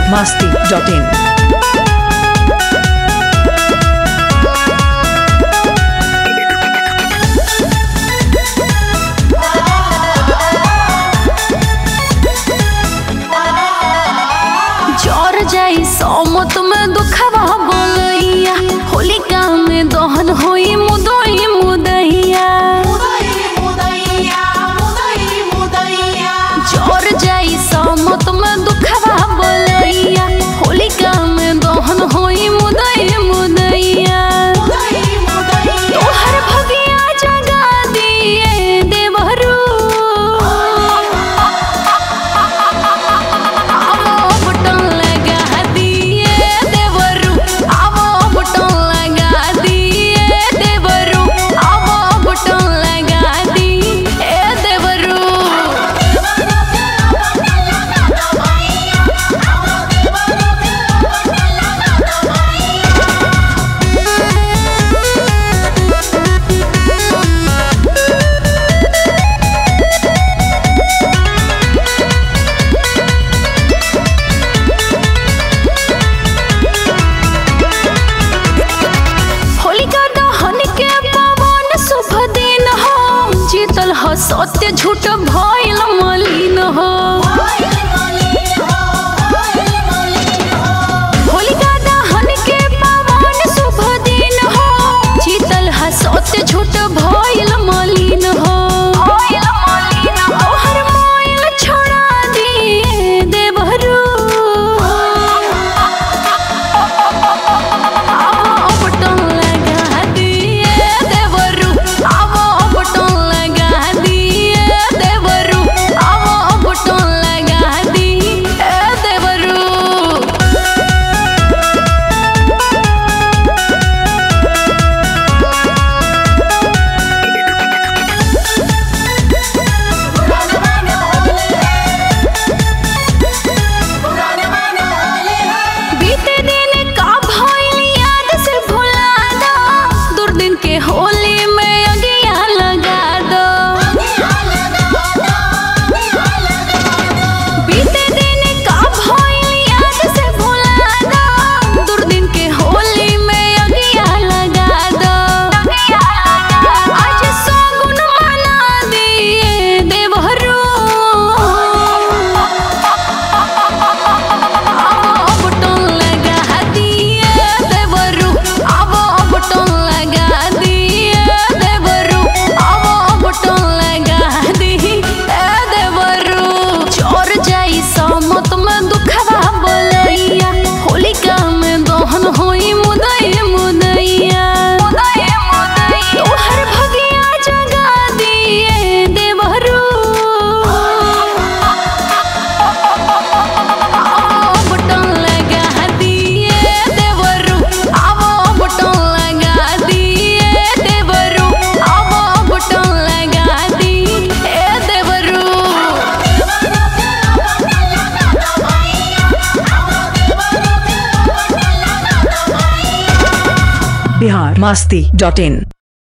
masti.in. चोर जाई सोमत में दुखवा बोलैया होलिका में दहन होई मुदई मुदैया चोर जाई सोमत में दुखवा बोलैया होलिका में दहन होई मुदई मुदैया तोहर भगिया जगा दिए देवरू आवो बटन लगा दिए देवरू आवो बटन लगा दिए देवरू आवो बटन लगा दिए देवरू होलिका दहन के पवन शुभ दिन हो जीतल हो सत्य झूठ भइल मलिन हो होलिका दहन के पवन शुभ दिन हो जीतल हो सत्य झूठ भइल मलिन हो तोहर मोइल छोड़ा दिए देवरू आवो बटन लगा दिए देवरू आवो बटन लगा दिए देवरू आवो बटन लगा दिए देवरू बीते दिन का भइल याद से भुला दो दुर्दिन के होली में अगिया लगा दो बीते दिन का भइल याद से भुला दो दुर्दिन के होली में अगिया लगा दो आज सगुन मना दिए देवहरू आवो बटन लगा दिए देवरू आवो बटन लगा दिए देवरू आवो बटन लगा दिए देवरू चोर जाई समत में दुखवा बोलैया होलिका में दहन होई मुदई मुदैया तोहर भगिया जगा दिए देवरू आवो बटन लगा दिए देवरू आवो बटन लगा दिए देवरू आवो बटन लगा दिए देवरू Bihar masti.in.